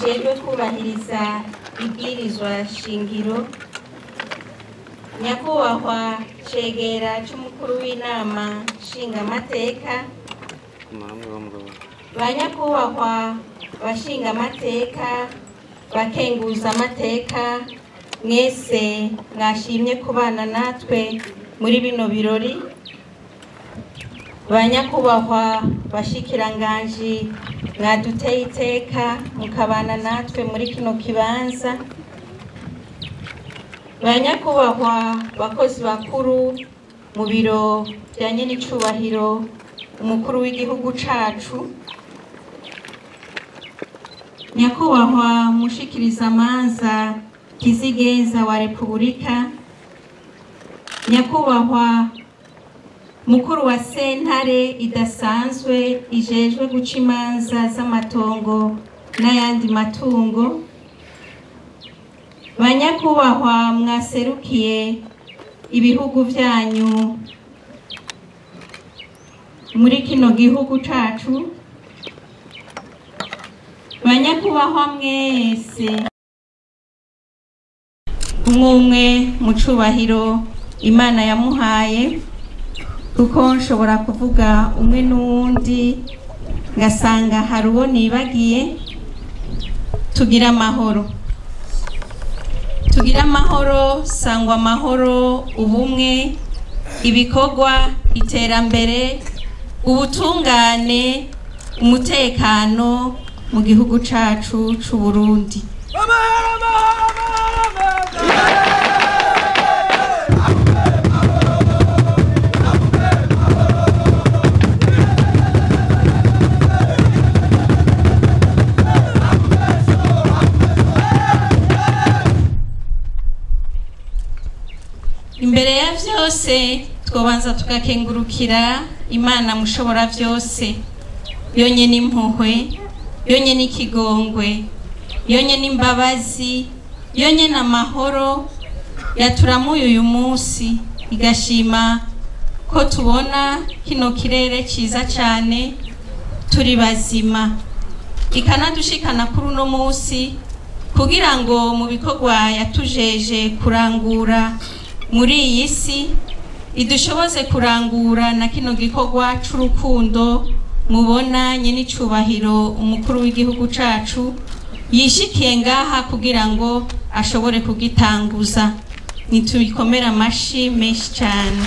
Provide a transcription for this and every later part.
kijejwe kubahiriza ibwirizwa shingiro nyakubahwa cegera c'umukuru w'inama nshingamateka ba nyakubahwa bashingamateka bakenguza amateka mwese mwashimye kubana natwe muri bino birori ba nyakubahwa bashikiranganji mwaduteye iteka mukabana natwe muri kino kibanza ba nyakubahwa bakozi bakuru mu biro bya nyenicubahiro umukuru w'igihugu cacu nyakubahwa mushikirizamanza kizigeza wa repubulika nyakubahwa mukuru wa sentare idasanzwe ijejwe guca imanza z'amatongo n'ayandi matungo banyakubahwa mwaserukiye ibihugu vyanyu muri kino gihugu cacu banyakubahwa mwese umwe umwe mu cubahiro imana yamuhaye kuko nshobora kuvuga umwe n'uwundi ngasanga hari uwo nibagiye tugira amahoro tugira amahoro sangwa amahoro ubumwe ibikorwa iterambere ubutungane umutekano mu gihugu cacu c'u Burundi imbere ya vyose twobanza tugakengurukira imana mushobora vyose yonyene impuhwe yonyene ikigongwe yonyene imbabazi yonyene amahoro yaturamuye uyu munsi igashima ko tubona kino kirere ciza cane turi bazima ikanadushikana kuri uno munsi kugira ngo mu bikorwa yatujeje kurangura muri iyi si idushoboze kurangura na kino gikorwa c'urukundo mubona nyenicubahiro umukuru w'igihugu cacu yishikiye ngaha kugira ngo ashobore kugitanguza nitubikomere amashi menshi cane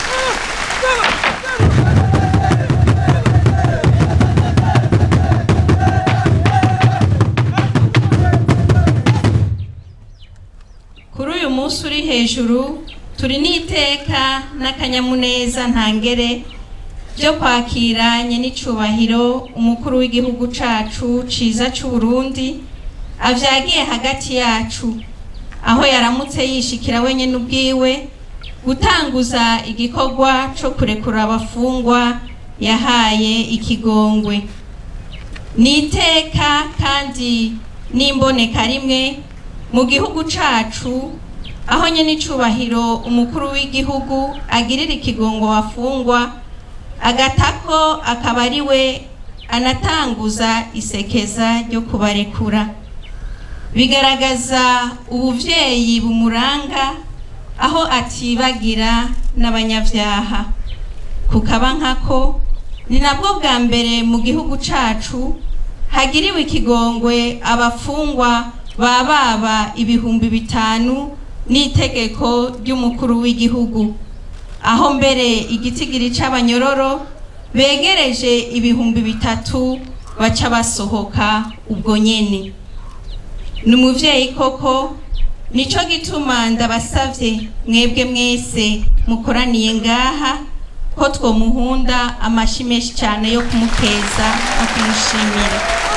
kuri uyu munsi uri hejuru turi n'iteka n'akanyamuneza ntangere byo kwakira nyenicubahiro umukuru w'igihugu cacu ciza c'u Burundi avyagiye hagati yacu aho yaramutse yishikira wenyene ubwiwe gutanguza igikorwa co kurekura abafungwa yahaye ikigongwe ni iteka kandi n'imboneka rimwe mu gihugu cacu aho nyene icubahiro umukuru w'igihugu agirira ikigongo wafungwa agatako akaba ari we anatanguza isekeza ryo kubarekura bigaragaza ubuvyeyi bumuranga aho atibagira n'abanyavyaha kukaba nkako ni nabwo bwa mbere mu gihugu cacu hagiriwe ikigongwe abafungwa bababa ibihumbi bitanu n'itegeko ry'umukuru w'igihugu aho mbere igitigiri c'abanyororo begereje ibihumbi bitatu baca basohoka ubwo nyene ni umuvyeyi koko nico gituma ndabasavye mwebwe mwese mukoraniye ngaha ko twomuhunda amashi menshi cane yo kumukeza no kumushimira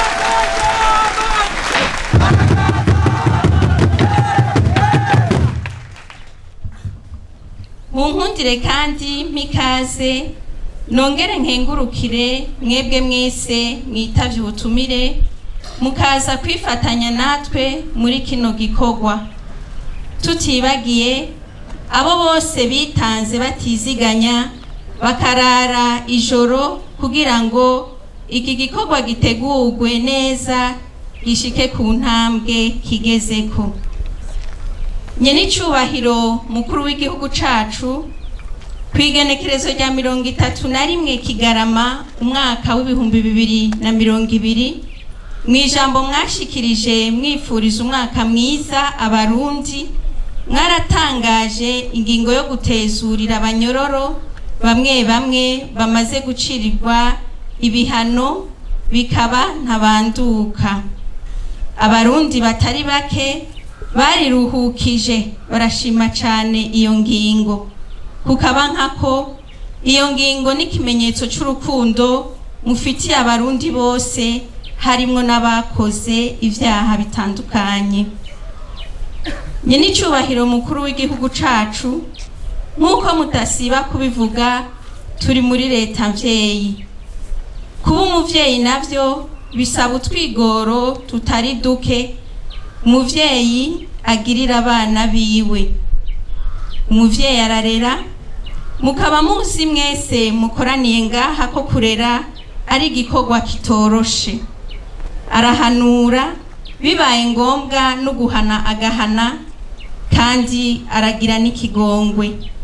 munkundire kandi mpikaze nongere nkengurukire mwebwe mwese mwitavye ubutumire mukaza kwifatanya natwe muri kino gikorwa tutibagiye abo bose bitanze batiziganya bakarara ijoro kugira ngo iki gikorwa gitegurwe neza gishike ku ntambwe kigezeko nyenicubahiro mukuru w'igihugu cacu kwigenekerezo rya mirongo itatu na rimwe kigarama umwaka w'ibihumbi bibiri na mirongo ibiri mu ijambo mwashikirije mwifuriza umwaka mwiza abarundi mwaratangaje ingingo yo gutezurira abanyororo bamwe bamwe bamaze gucirirwa ibihano bikaba ntabanduka abarundi batari bake bariruhukije barashima cyane iyo ngingo kukaba nkako iyo ngingo ni ikimenyetso cy'urukundo mufitiye abarundi bose harimwo n'abakoze ibyaha bitandukanye nyenicubahiro mukuru w'igihugu cacu nk'uko mudasiba kubivuga turi muri leta mvyeyi kuba umuvyeyi navyo bisaba utwigoro tutari duke umuvyeyi agirira abana biwe umuvyeyi ararera mukaba muzi mwese mukoraniye ngaha ko kurera ari igikorwa kitoroshe arahanura bibaye ngombwa no guhana agahana kandi aragira n'ikigongwe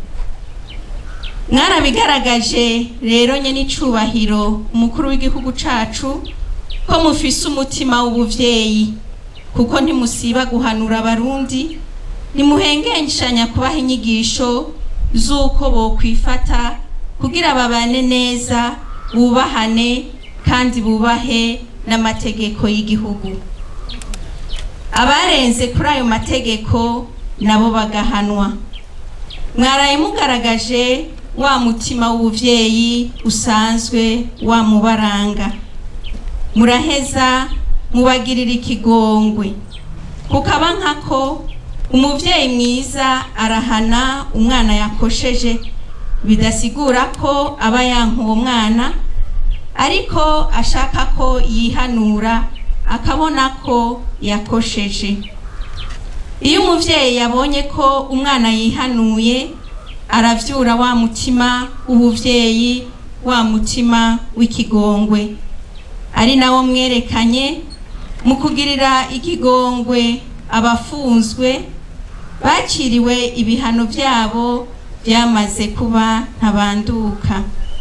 mwarabigaragaje rero nye n'icubahiro umukuru w'igihugu cacu ko mufise umutima w'ubuvyeyi kuko ntimusiba guhanura abarundi ntimuhengeshanya kubaha inyigisho z'uko bokwifata kugira babane neza bubahane kandi bubahe n'amategeko y'igihugu abarenze kuri ayo mategeko nabo bagahanwa mwaraye mugaragaje wa mutima w'ubuvyeyi usanzwe wamubaranga muraheza mubagirira ikigongwe kukaba nkako umuvyeyi mwiza arahana umwana yakosheje bidasigura ko aba yanka uwo mwana ariko ashaka ko yihanura akabona ko yakosheje iyo umuvyeyi yabonye ko umwana yihanuye aravyura wa mutima w'ubuvyeyi wa mutima w'ikigongwe ari nawo mwerekanye mu kugirira ikigongwe abafunzwe baciriwe ibihano byabo byamaze kuba ntabanduka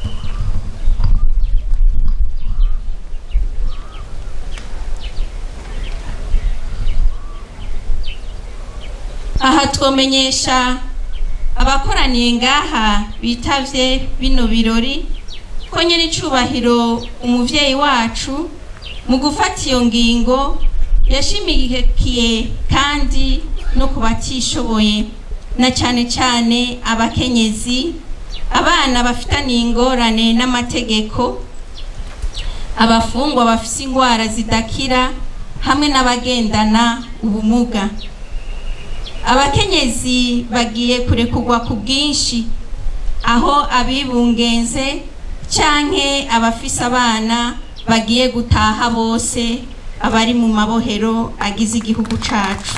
aha twomenyesha abakoraniye ngaha bitavye bino birori ko nyiri icubahiro umuvyeyi wacu mu gufata iyo ngingo yashimikiye kandi no ku batishoboye na cyane cyane abakenyezi abana bafitaniye ingorane n'amategeko abafungwa bafise indwara zidakira hamwe n'abagendana ubumuga abakenyezi bagiye kurekurwa ku bwinshi aho abibungenze canke abafise abana bagiye gutaha bose abari mu mabohero agize igihugu cacu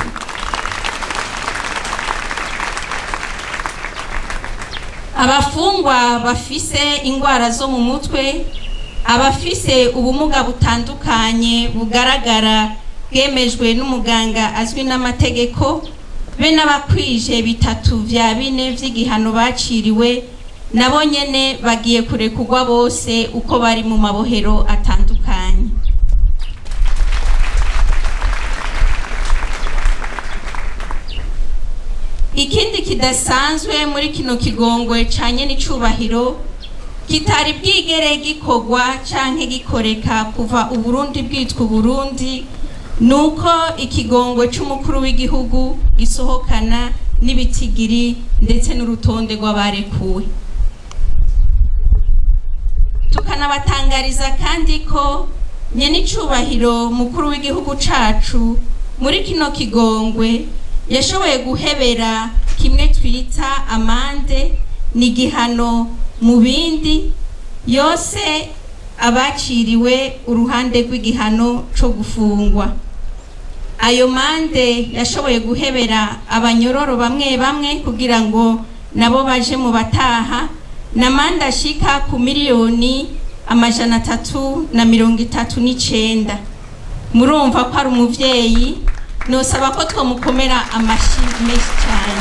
abafungwa bafise indwara zo mu mutwe abafise ubumuga butandukanye bugaragara bwemejwe n'umuganga azwi n'amategeko be n'abakwije bitatu vya bine vy'igihano baciriwe nabo nyene bagiye kurekurwa bose uko bari mu mabohero atandukanye ikindi kidasanzwe muri kino kigongwe canye n'icubahiro kitari bwigere gikorwa canke gikoreka kuva uburundi bwitwa uburundi nuko ikigongwe c'umukuru w'igihugu gisohokana n'ibitigiri ndetse n'urutonde rw'abarekuwe tukanabatangariza kandi ko nyenicubahiro mukuru w'igihugu cacu muri kino kigongwe yashoboye guhebera kimwe twita amande ni igihano mu bindi yose abaciriwe uruhande rw'igihano co gufungwa ayo mande yashoboye guhebera abanyororo bamwe bamwe kugira ngo nabo baje mu bataha na mande ashika ku miliyoni amajana atatu na mirongo itatu n'icenda murumva ko ari umuvyeyi nosaba ko twomukomera amashi menshi cyane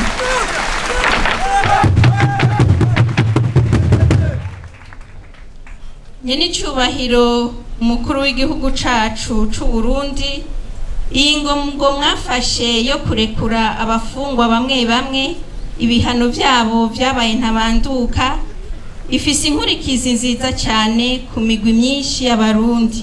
nyenicubahiro umukuru w'igihugu cacu c'u Burundi iyi ngo mwafashe yo kurekura abafungwa bamwe bamwe ibihano vyabo vyabaye ntabanduka ifise inkurikizi nziza cyane ku migwi myinshi y'abarundi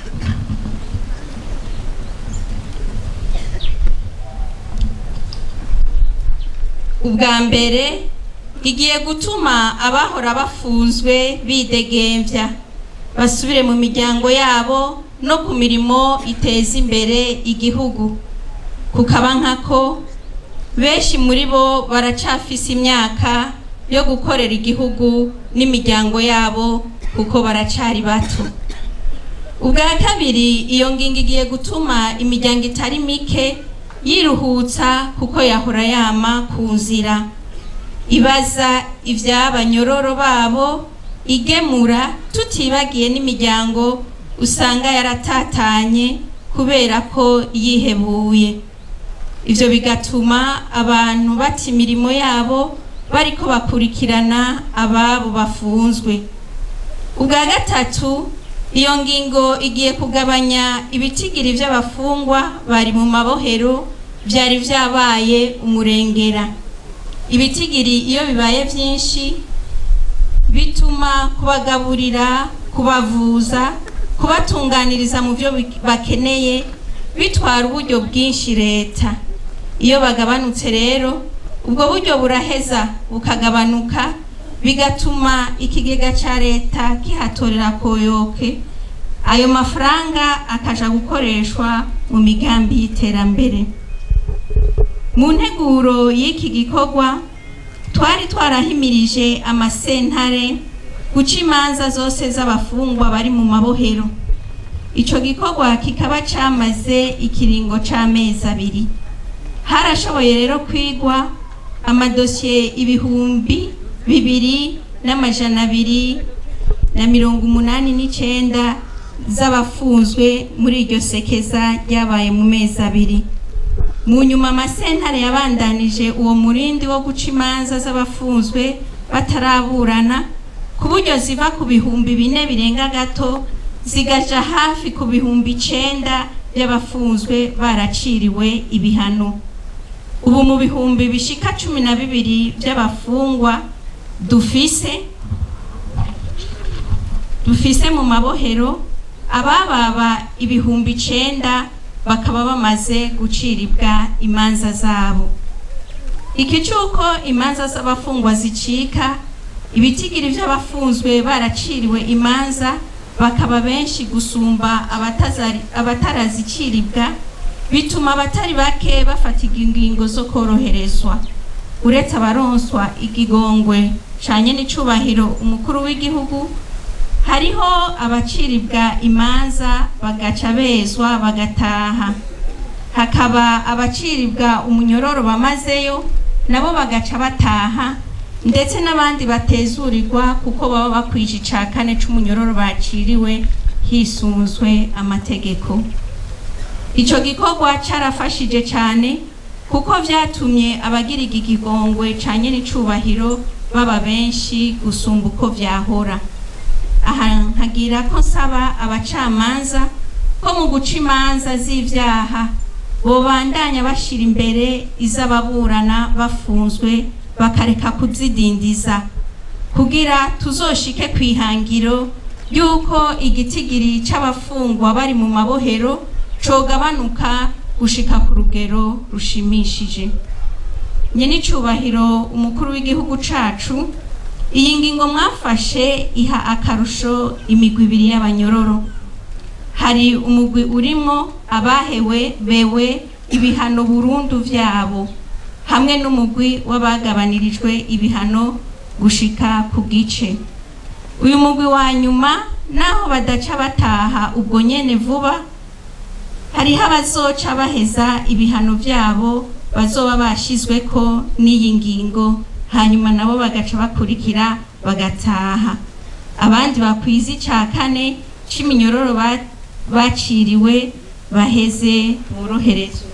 ubwa mbere igiye gutuma abahora bafunzwe bidegemvya basubire mu miryango yabo no ku mirimo iteza imbere igihugu kukaba nkako benshi muri bo baracafise imyaka yo gukorera igihugu n'imiryango yabo kuko baracari bato ubwa kabiri iyo ngingo igiye gutuma imiryango itari mike yiruhutsa kuko yahora yama ku nzira ibaza ivy'abanyororo babo igemura tutibagiye n'imiryango usanga yaratatanye kubera ko yihebuye ivyo bigatuma abantu bata imirimo yabo bariko bakurikirana ababo bafunzwe ubwa gatatu iyo ngingo igiye kugabanya ibitigiri vy'abafungwa bari mu mabohero vyari vyabaye umurengera ibitigiri iyo bibaye vyinshi bituma kubagaburira kubavuza kubatunganiriza mu byo bakeneye bitwara uburyo bwinshi leta iyo bagabanutse rero ubwo buryo buraheza bukagabanuka bigatuma ikigega cya leta kihatorera koyoke ayo mafaranga akaja gukoreshwa mu migambi y'iterambere mu nteguro y'iki gikorwa twari twarahimirije amasentare guca imanza zose z'abafungwa bari mu mabohero ico gikorwa kikaba camaze ikiringo c'amezi abiri harashoboye rero kwigwa amadosiye ibihumbi bibiri n'amajana abiri na mirongo umunani n'icenda z'abafunzwe muri iryo sekeza ryabaye mu mezi abiri mu nyuma amasentare yabandanije uwo murindi wo guca imanza z'abafunzwe bataraburana ku buryo ziva ku bihumbi bine birenga gato zigaja hafi ku bihumbi icenda by'abafunzwe baraciriwe ibihano ubu mu bihumbi bishika cumi na bibiri by'abafungwa dufise dufise mu mabohero abababa ibihumbi icenda bakaba bamaze guciribwa imanza zabo iki cyuko imanza z'abafungwa zicika ibitigiri by'abafunzwe baraciriwe imanza bakaba benshi gusumba abataraziciribwa bituma abatari bake bafata ingingo zo koroherezwa uretse abaronswa igigongwe canye n'icubahiro umukuru w'igihugu hariho abaciribwa imanza bagaca bezwa bagataha hakaba abaciribwa umunyororo bamazeyo nabo bagaca bataha ndetse n'abandi batezurirwa kuko baba bakwije ica kane c'umunyororo baciriwe hisunzwe amategeko ico gikorwa carafashije cane kuko vyatumye abagira iki gigongwe canye n'icubahiro baba benshi gusumba uko vyahora aha nkagira ko nsaba abacamanza ko mu guca imanza z'ivyaha bobandanya bashira imbere iz'ababurana bafunzwe bakareka kuzidindiza kugira tuzoshike ku ihangiro y'uko igitigiri c'abafungwa bari mu mabohero cogabanuka gushika ku rugero rushimishije nyenicubahiro umukuru w'igihugu cacu iyi ngingo mwafashe iha akarusho imigwi ibiri y'abanyororo hari umugwi urimo abahewe bewe ibihano burundu vyabo hamwe n'umugwi w'abagabanirijwe ibihano gushika ku gice uyu mugwi wa nyuma naho badaca bataha ubwo nyene vuba hariho abazoca baheza ibihano vyabo bazoba bashizweko n'iyi ngingo hanyuma nabo bagaca bakurikira bagataha abandi bakwiza ica kane c'iminyororo baciriwe baheze boroherezwe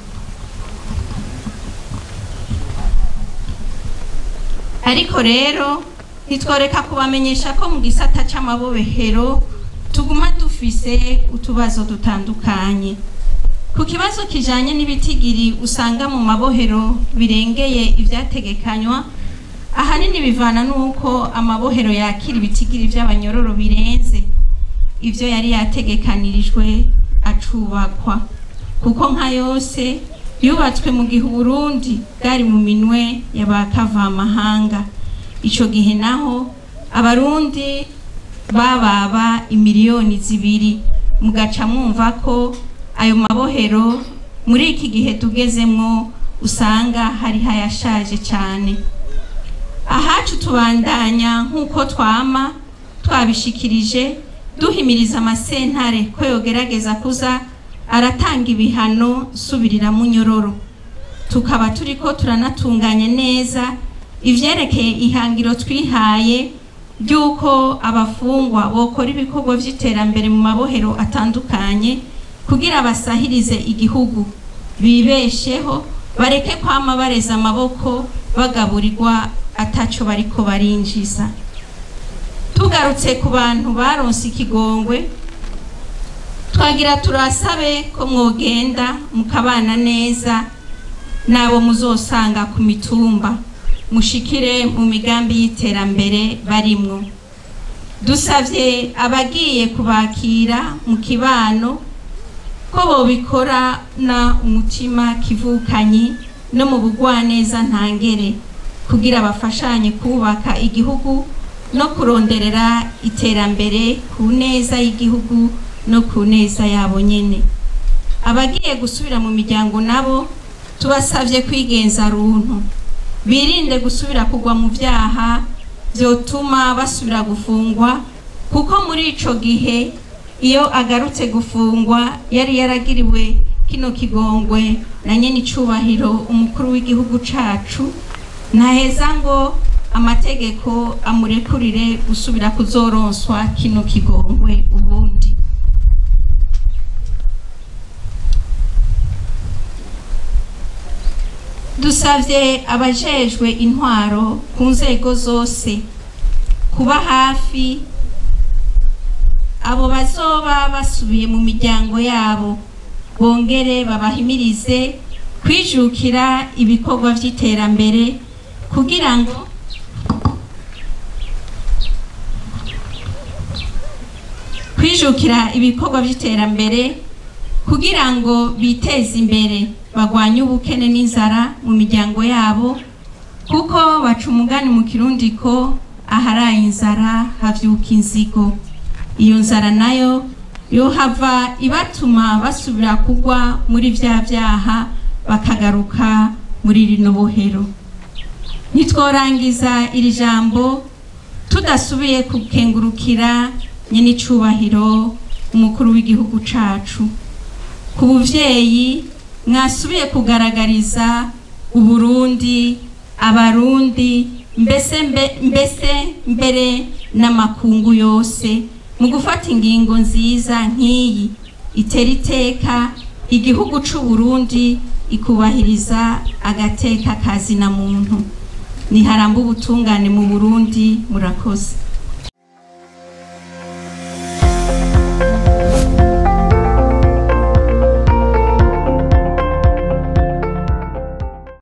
ariko rero ntitworeka kubamenyesha ko mu gisata c'amabohero tuguma dufise utubazo dutandukanye ku kibazo kijanye n'ibitigiri usanga mu mabohero birengeye ivyategekanywa ahanini bivana n'uko amabohero yakira ibitigiri vy'abanyororo birenze ivyo yari yategekanirijwe acubakwa kuko nka yose yubatswe mu gihe uburundi bwari mu minwe y'abakavamahanga ico gihe naho abarundi bababa imiliyoni zibiri mugaca mwumva ko ayo mabohero muri iki gihe tugezemwo usanga hari hayashaje cane ahacu tubandanya nk'uko twama twabishikirije duhimiriza amasentare ko yogerageza kuza aratanga ibihano subirira mu nyororo tukaba turiko turanatunganya neza ivyerekeye ihangiro twihaye ry'uko abafungwa bokora ibikorwa vy'iterambere mu mabohero atandukanye kugira basahirize igihugu bibesheho bareke kwama bareza amaboko bagaburirwa ataco bariko barinjiza tugarutse ku bantu baronse ikigongwe twagira turasabe ko mwogenda mukabana neza n'abo muzosanga ku mitumba mushikire mu migambi y'iterambere barimwo dusavye abagiye kubakira mu kibano ko bobikorana umutima kivukanyi no mu bugwaneza ntangere kugira bafashanye kubaka igihugu no kuronderera iterambere ku neza y'igihugu no ku neza yabo nyene abagiye gusubira mu miryango nabo tubasavye kwigenza runtu birinde gusubira kugwa mu vyaha vyotuma basubira gufungwa kuko muri ico gihe iyo agarutse gufungwa yari yaragiriwe kino kigongwe na nyene icubahiro umukuru w'igihugu cacu ntaheza ngo amategeko amurekurire gusubira kuzoronswa kino kigongwe ubundi dusavye abajejwe intwaro ku nzego zose kuba hafi abo bazoba basubiye mu miryango yabo bongere babahimirize kwijukira ibikorwa vy'iterambere kugira ngo kwijukira ibikorwa vy'iterambere kugira ngo biteze imbere bagwanye ubukene n'inzara mu miryango yabo kuko baca umugani mu kirundi ko aharaye inzara havyuka inzigo iyo nzara nayo yohava ibatuma basubira kugwa muri vya vyaha bakagaruka muri rino bohero ntitworangiza iri jambo tudasubiye kukengurukira nyene icubahiro umukuru w'igihugu cacu ku buvyeyi mwasubiye kugaragariza uburundi abarundi mbese mbe, mbese mbere n'amakungu yose mu gufata ingingo nziza nk'iyi itera iteka igihugu c'uburundi ikubahiriza agateka kazina muntu niharamba ubutungane mu burundi murakoze